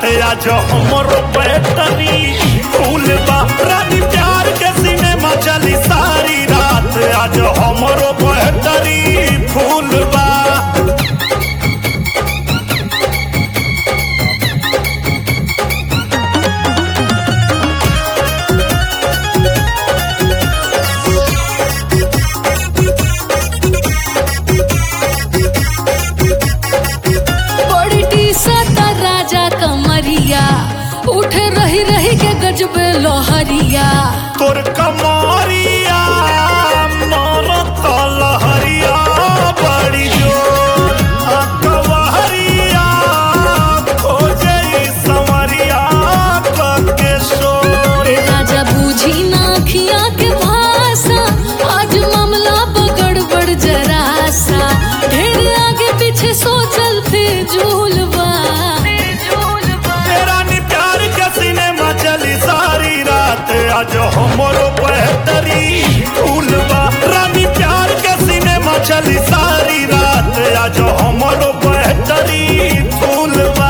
आज हमरो बैटरी फूल बा रानी प्यार के सिनेमा चली सारी रात आज हमरो बैटरी फूल बा बड़ी टीसता राजा कमरिया उठ रही रही के गजबे लोहरिया तोर कमरिया मरत लहरिया बड़ी जोर आ कवहरिया खोजे संवरिया के शोर ए राजा बूझी ना खिया के भाषा आज मामला बगड़बड़ जरा सा ढेर आगे पीछे सोचल फिजूलबा रानी प्यार के सिनेमा चली सारी रात आज हमरो बेहतरी फूलबा रानी प्यार के सिनेमा चली सारी रात आज हमरो बेहतरी फूलबा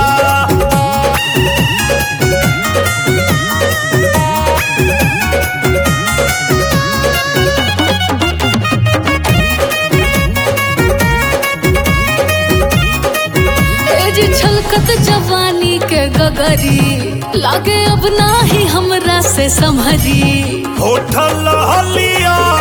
ए जी छलकत जवानी के गगरी लागे अब ना ही हमरा से संभरी होठल हलिया